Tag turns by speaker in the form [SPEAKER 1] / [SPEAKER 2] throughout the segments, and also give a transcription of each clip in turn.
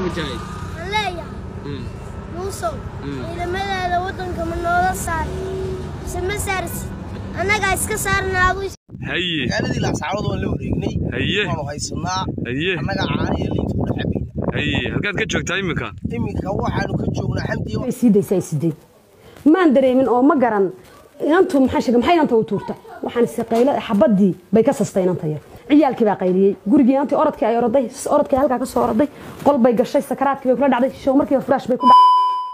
[SPEAKER 1] mujaahid
[SPEAKER 2] waxaan leeyahay
[SPEAKER 1] Mm.
[SPEAKER 2] muusow
[SPEAKER 1] Mm.
[SPEAKER 2] ciidamadaada waddanka ma noola saari mise ma saarsid annagaa iska saarna adu
[SPEAKER 1] haye
[SPEAKER 3] magaaladii laascaanood waan la wareegnay
[SPEAKER 1] haye
[SPEAKER 3] waanu haysanaa
[SPEAKER 1] haye
[SPEAKER 3] annaga caana iyo liinta ku dhex cabayna
[SPEAKER 1] haye halkaad ka joogtaa iminka
[SPEAKER 3] iminka waxaanu ka joognaa xamdiyo
[SPEAKER 4] way sii daysaa ay sideen maan dareemin oo ma garan inantu maxaa sheegay maxay inanta u tuurta waxaan si qaylo xabadii bay ka sastay inanta yar ciyaalkii baa qayliyey gurigii inantii orodkii ay oroday orodkii halkaa ka soo oroday qol bay gashay sakaraadkii bay kula dhacday show markiiba furaash bay ku dhacday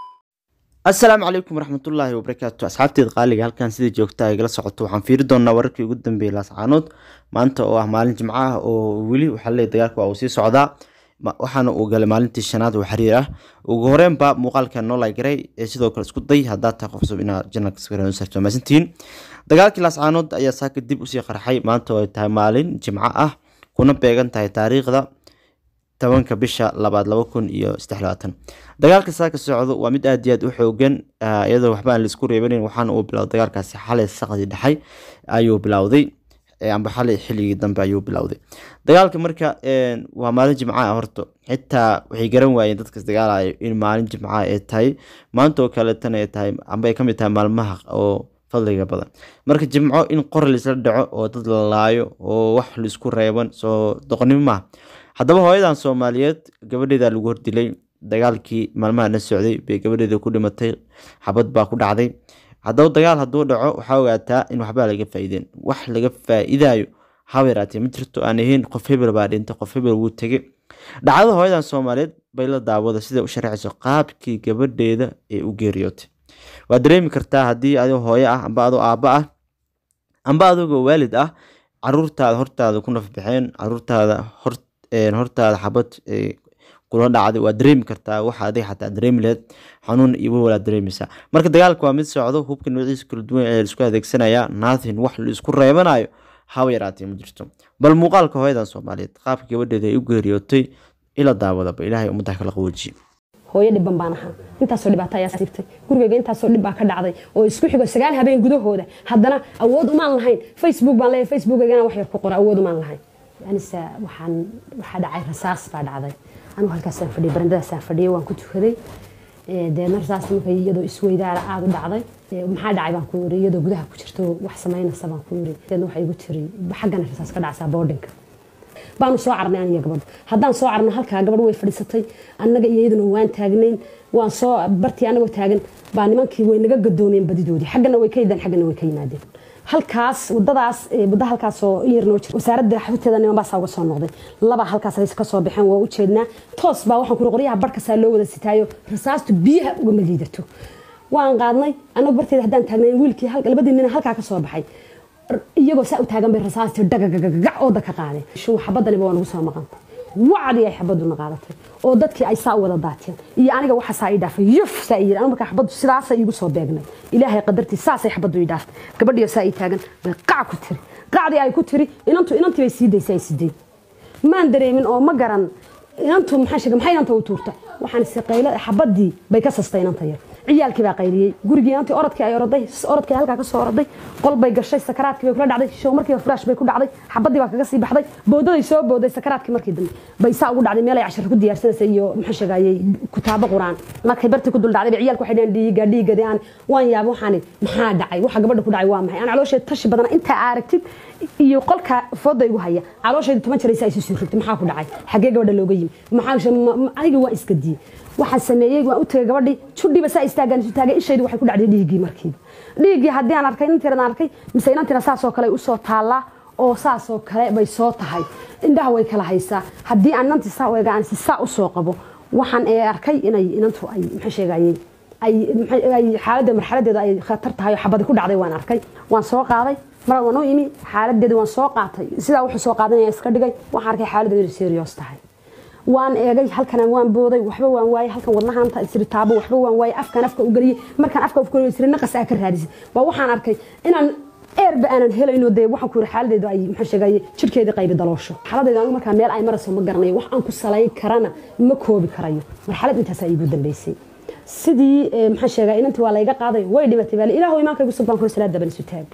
[SPEAKER 5] asalaamu calaykum waraxmatullaahi wabarakaatu asxaabteed qaaliga halkan sidai joogta igala socoto waxaan fiiri doonaa wararkii ugu dambeeyay laascaanood maanta oo ah maalin jimco ah oo weli waxaa leeyahay dagaalka waa uu sii socdaa Ma- waxaana uu galay maalintii shanaad oo xiriir ah ugu horeenba muuqaalka noo lagaray ee sidoo kale isku day haddaad tahay qof cusub inaad janalka sawiraan sarto maasantihiin dagaalkii laascaanood ayaa saaka dib usii qarxay maanta oo ay tahay maalin jimco ah kuna beegan tahay taariikhda tobanka bisha labaad laba kun iyo saddex labaatan dagaalka saaka socdo waa mid aad iyo aad u xoogan ah, iyadoo waxba aan laisku reebanin waxaana uu bilowday dagaalkaasi xalay saqdii dhexay ayuu bilowday eh, amba xalay xilligii dambe ayuu bilowday dagaalka marka een, waa maalin jimca ah horta xitaa waxay garan waayeen dadkas dagaalaya in maalin jimca ay tahay maanta oo kaleetana ay tahay amba ay kamid tahay maalmaha oo fadliga badan marka jimco in qor laisla dhaco oo dad la laayo oo wax laisku reeban soo doqonnimo maaha haddaba hooyadan soomaaliyeed gabadheeda lagu hordilay dagaalkii maalmaha dhan socday bay gabadheeda ku dhimatay xabad baa ku dhacday haddaba dagaal hadduu dhaco waxaa ogaataa in waxbaa laga faa'iideen wax laga faa'iidayo haba yaraatee ma jirto aan ahayn qof hebel baa dhintay qof hebel wuu tegay dhacdada hooyadan soomaaliyeed bay la daawada sida u sharaxayso qaabkii gabadheeda ee u geeriyootay waad dareemi kartaa haddii adoo hooyo ah amba adoo aabba ah amba adigoo waalid ah caruurtaada hortaada ku nafbaxeen caruurtaada hor een, hortaada xabad ee, kula dhacday waa dareemi kartaa waxa adiga xataa dareemi laheyd xanuun iyo walwalaad dareemaysaa marka dagaalka waa mid socdo hubka noociisa kala duwan ee laisku adeegsanaya nothing wax la isku reebanayo haba yaraatee ma jirto bal muuqaalka hooyadan soomaaliyeed qaabka gabadheeda ay u geeriyootay ila daawadaba ilaahay ummadda kala qawojiye
[SPEAKER 4] hooyo dhiban baan ahaa intaasoo dhibaato ayaa siibtay gurigeyga intaasoo dhib baa ka dhacday oo isku xigo sagaal habeen gudahooda haddana awood umaan lahayn facebook baan leeyahay facebookaygana wax yar ku qora awood umaan lahayn anise waxaan waxaa dhacay rasaas baa dhacday anigu halkaasaan fadhiyay barandadaasaan fadhiyay waan ku tukaday Ee, deedna rasaas markay iyadoo isweydaara aada u dhacday Ee, maxaa dhacay baan ku yiri iyadoo gudaha ku jirto wax samaynaysa baan ku yiri deedna waxay igu tiri xaggana rasaas ka dhacsaa boardinka baanu soo carnay aniga gabadha haddaan soo carno halkaa gabadh way fadhiisatay annaga iyo iyaduna waan taagnayn waan soo bartii anagoo taagan baa nimankii way naga gadoomeen badidoodii xaggana way ka yidaan xaggana way ka yimaadeen halkaas wadadaas ee, wadda halkaas oo in yar noo jira wasaaradda xabteeda niman baasaa uga soo noqday laba halkaas ay ka soo baxeen waa u jeednaa toos baa waxaan kuri qoryaha barhkasaa loo wada sitaayo rasaastu biyaha ugama liidato waan qaadnay annagu barteeda haddaan taagnayn wiilkii hal- labadii nin halkaa ka soo baxay iyagoo saa u taagan bay rasaasti dhagagagagac ooda ka qaadeen shuu xabadaniba waa nagu soo maqantay wacdii ay xabaduna qaadatay oo dadkii ay saa u wada daateen iyo aniga waxa saa ii dhaafay yuf saa ii yiri aniga markaa xabaddu sidaasay iigu soo beegnay ilaahay qadartii saasay xabaddu ii dhaaftay gabadhiyo saa ii taagan bay qac ku tiri qacdii ay ku tiri inantu inantii bay sii daysay ay sideen maan dareemin oo ma garan inantu maxaa sheegay maxay inanta u tuurta waxaan si qaylo xabadii bay ka sastay inanta yar ciyaalkii baa qayliyey gurigii inantii orodkii ay oroday orodkii halkaa ka soo oroday qol bay gashay sakaraadkii bay kula dhacday show markiiba furaash bay ku dhacday xabadii baa kaga sii baxday boodaday soo booday sakaraadkii markii dambe bay saa ugu dhacday meel ay cashar ku diyaarsanaysay iyo maxaa sheegayay kutaabo quraan markay bartii ku dul dhacday bay ciyaalku waxay dhaheen dhiiga dhiigadi aan waan yaaba waxaan maxaa dhacay waxa gabadha ku dhacay waa maxay aan caloosheed tashi badana intaa aragtid iyo qolka fooda igu haya caloosheedu toban jiraysa ay soo rigtay maxaa ku dhacay xagee gabadha looga yimi maxaa aniga waa iska diyey waxaan sameeyey waan u tagay gabadhii judhiiba saa istaagaan isu taagay ishaydu waxay ku dhacday dhiiggii markiiba dhiiggii haddii aan arkay inantiran arkay mise inantina saasoo kale usoo taallaa oo saasoo kale bay soo tahay indhaha way kala haysaa haddii aan inantii saa u egaan si saa usoo qabo waxaan ee arkay inay inantu ay maxaa sheegayey ay ay xaaladda marxaladeeda ay khatar tahay oo xabadi ku dhacday waan arkay waan soo qaaday mar waan u imi xaaladeeda waan soo qaatay sidaa wuxuu soo qaadanaya iska dhigay waxaan arkay xaaladeedu serious tahay waan eegay halkan waan booday waxba waan waayay halkan wadnahaanta isri taabo waxba waan waayay afkan afka u geliyay markaan afka u geliyay isri naqas aa ka raadisay waa waxaan arkay inaan eerba aanan helayno dee waxaan ku yiri xaaladeedu ay maxaa sheegayay jirkeedii qaybi daloosho xaaladeedu anigu markaa meel ay marayso ma garanayo wax aan ku salayn karana ma koobi karayo marxalad intaasaa iigu dambeysay sidii maxaa sheegay inantii waa layga qaaday way dhimatay baale ilaahu imaanka igu subbaan kuri salaad daban isu taag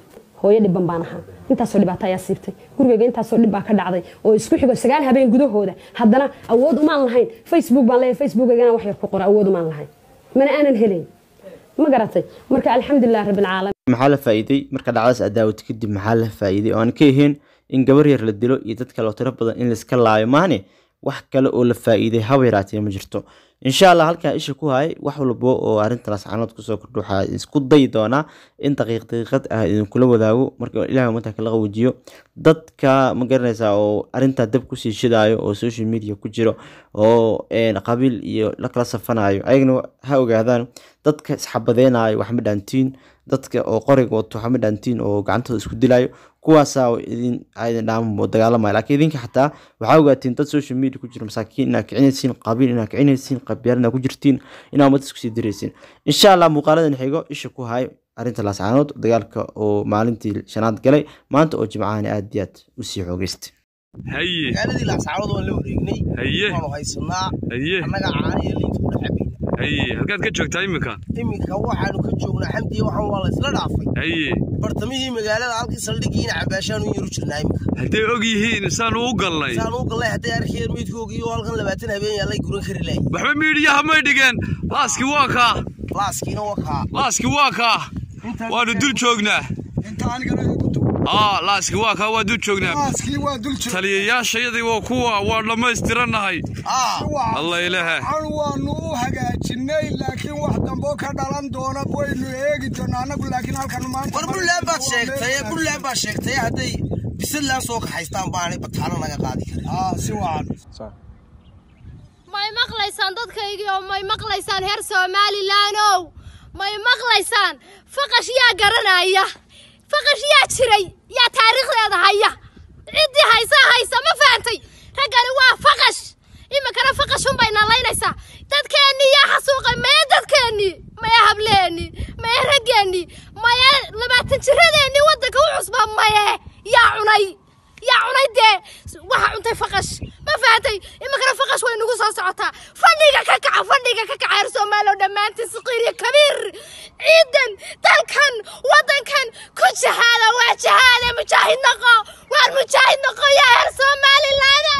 [SPEAKER 4] hooyo dhiban baan ahaa intaasoo dhibaato ayaa siibtay gurigeyga intaasoo dhib baa ka dhacday oo isku xigo sagaal habeen gudahooda haddana awood umaan lahayn facebook baan leeyahay facebookaygana wax yar ku qora awood umaan lahayn mana aanan helayn ma garatay marka alxamdulilah rabbilcaalamiin
[SPEAKER 5] maxaa la faa'iiday marka dhacdaas aad daawatay kadib maxaa la faa'iiday oo aan ka ahayn in gabar yar la dilo iyo dad kale oo tiro badan in laiska laayo maane wax kale oo la faa'iiday haba yaraatee ma jirto insha allah halkaa isha ku hayay wax walbo oo arrinta lascanood kusoo kordho waxaa isku dayi doonaa in daqiiq daqiiqad ah idinkula wadaago marka ilahay umatanka la qawajiyo dadka ma garanaysaa oo arrintaa dab kusii shidaayo oo social media ku jiro oo qabiil iyo la kala safanayo ayagana ha ogaadaan dadka isxabadeynayo wax ma dhaantiin dadka oo qoriga wato wax ma dhaantiin oo gacantooda isku dilayo kuwaasaa idin idin dhaamo dagaalamaya laakiin idinka xataa waxaa ogaatiin dad social media ku jiro masaakiin inaad kicinaysiin qabiil inaad kicinaysiin qabyaal inaad ku jirtiin inaad ummad isku sii diraysiin insha allah muuqaaladan xigo isha ku hay arrinta laascaanood dagaalka oo maalintii shanaad galay maanta oo jimcahani aad iyo aad usii xoogeystay
[SPEAKER 1] haye
[SPEAKER 3] magaaladii laascaanood waan la wareegnay
[SPEAKER 1] haye
[SPEAKER 3] waanu haysanaa
[SPEAKER 1] haye
[SPEAKER 3] annaga caana iyo liinta ku dhex cabayna
[SPEAKER 1] haye halkaad ka joogtaa iminka
[SPEAKER 3] iminka waxaanu ka joognaa xamdiya waxaan waa la isla dhaafay
[SPEAKER 1] haye
[SPEAKER 3] bartamihii magaalada halkii saldhigiina cabaashaanu yaru jirnaa iminka
[SPEAKER 1] hadday og yihiin saanu u galnay
[SPEAKER 3] saan u gallay hadday arkayeen meydkoogii oo halkan labaatan habeen yaallay guran kari laayay
[SPEAKER 1] waxba miidhiyaha may dhigeen laaskii waa kaa
[SPEAKER 3] laaskiina waa kaa
[SPEAKER 1] laaskii waa kaa waanu dul joognaa
[SPEAKER 6] inta anigana igu dub
[SPEAKER 1] aa laaskii waa kaa waa dul joognaa
[SPEAKER 6] maaskii waa dul joog
[SPEAKER 1] taliyayaashayadii waa kuwa waa dhammaystirannahay
[SPEAKER 3] aa
[SPEAKER 1] alla ilahe
[SPEAKER 6] an waanu u hagaajinay laakiin wax dambo ka dhalan doona waynu eegi doonaa annagu laakiin halkan maanta
[SPEAKER 3] war buntland baad sheegtay buntland baad sheegtay hadday bisadlaan soo kaxaystaan baanay bataalo naga qaadi karin
[SPEAKER 6] aa si wacan
[SPEAKER 2] may maqlaysaan dadkaygii oo may maqlaysaan heer somalilaanow may maqlaysaan faqash yaa garanaya faqash yaa jiray yaa taariikhdeeda haya ciddii haysa haysa ma fahantay raggani waa faqash iminkana faqashun bay nalaynaysaa dadkeennii yaa xasuuqay maya dadkeennii maya hableennii maya raggeennii maya labaatan jiradeennii waddanka u cusba maye yaa cunay yaa cunay dee waxa cuntay faqash ma fahantay iminkana faqash way nagu soo socotaa fadhiga ka kaca fadhiga ka kaca reer soomaaliya oo dhammaantiin saqiir iyo kabiir ciidan dalkan waddankan ku jahaada waa jahaade mujaahid noqo waar mujaahid noqo yaa reer somalilaada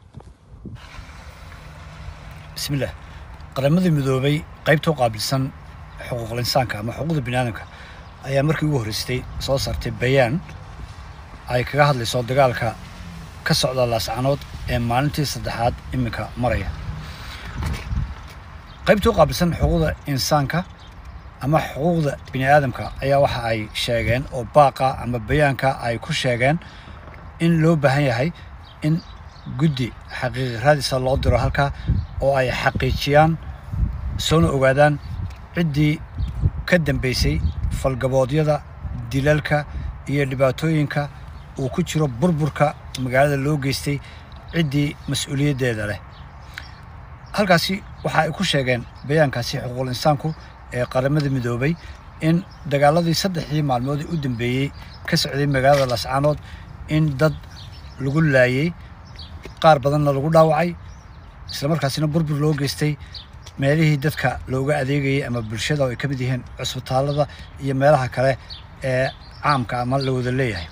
[SPEAKER 6] bismillaah qaramadii midoobay qaybta u qaabilsan xuquuqul insaanka ama xuquuqda biniaadamka ayaa markii ugu horreystay soo saartay bayaan ay kaga hadlayso dagaalka ka socda laascanood ee maalintii saddexaad iminka maraya qaybta u qaabilsan xuquuqda insaanka ama xuquuqda biniaadamka ayaa waxa ay sheegeen oo baaqa ama bayaanka ay ku sheegeen in loo baahan yahay in guddi xaqiiqi raadisa loo diro halkaa oo ay xaqiijiyaan soona ogaadaan ciddii ka dambeysay falgaboodyada dilalka iyo dhibaatooyinka uu ku jiro burburka magaalada loo geystay ciddii mas-uuliyaddeeda leh halkaasi waxa ay ku sheegeen bayaankaasi xuquuqul insaanku ee qaramada midoobay in dagaaladii saddexdii maalmood ee u dambeeyey ka socday magaalada lascaanood in dad lagu laayey qaar badanna lagu dhaawacay islamarkaasina burbur loo geystay meelihii dadka looga adeegayay ama bulshada oo ay ka mid yihiin cusbitaalada iyo meelaha kale ee caamka ama la wada leeyahay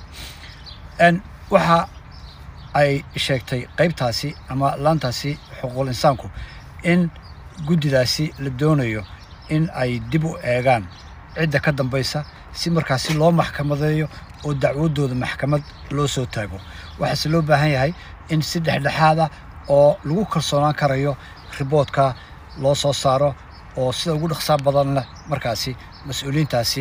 [SPEAKER 6] n waxa ay sheegtay qaybtaasi ama laantaasi xuquuqul insaanku in guddidaasi la doonayo in ay dib u eegaan cidda ka dambaysa si markaasi loo maxkamadeeyo oo dacwadooda maxkamad loo soo taago waxaase loo baahan yahay in si dhexdhexaada oo lagu kalsoonaan karayo riboodka loo soo saaro oo sida ugu dhaqsaa badan leh markaasi mas-uuliyiintaasi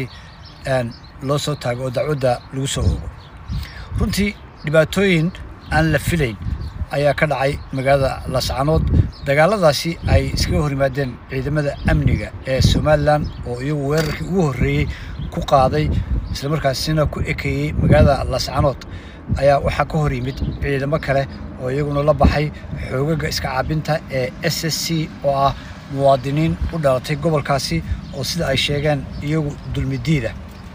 [SPEAKER 6] loo soo taago oo dacwadda lagu soo oogo runtii dhibaatooyin aan la filayn ayaa ka dhacay magaalada lascanood dagaaladaasi ay iskaga hor yimaadeen ciidamada amniga ee somalilan oo iyagu weerarkii ugu horreeyey ku qaaday islamarkaasina ku ekeeyey magaalada lascanood ayaa waxaa ka hor yimid ciidamo kale oo iyaguna la baxay xoogaga iska caabinta ee s s c oo ah muwaadiniin u dhalatay gobolkaasi oo sida ay sheegeen iyagu dulmidiida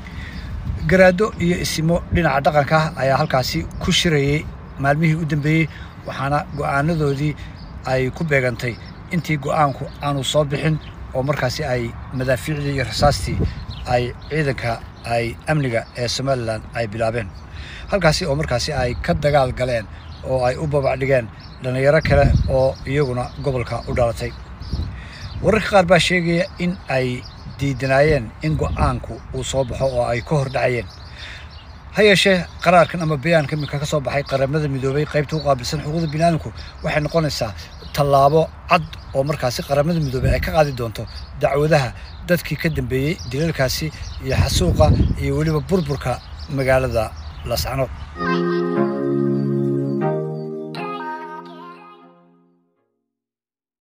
[SPEAKER 6] garaado iyo isimo dhinaca dhaqanka ah ayaa halkaasi ku shirayey maalmihii u dambeeyey waxaana go'aanadoodii ay ku beegantay intii go'aanku aanu soo bixin oo markaasi ay madaafiicdii iyo rasaastii ay ciidanka ay amniga ee somalilan ay bilaabeen halkaasi oo markaasi ay ka dagaal galeen oo ay u babacdhigeen dhallinyaro kale oo iyaguna gobolka u dhalatay wararka qaar baa sheegaya in ay diidanaayeen in go-aanku uu soo baxo oo ay ka hor dhacayeen ha yeeshee qaraarkan ama bayaanka iminka ka soo baxay qaramada midoobay qaybta u qaabilsan xuquuqda biniaadamku waxay noqonaysaa tallaabo cad oo markaasi qaramada midoobay ay ka qaadi doonto dacwadaha dadkii ka dambeeyey dilalkaasi iyo xasuuqa iyo weliba burburka magaalada lascanood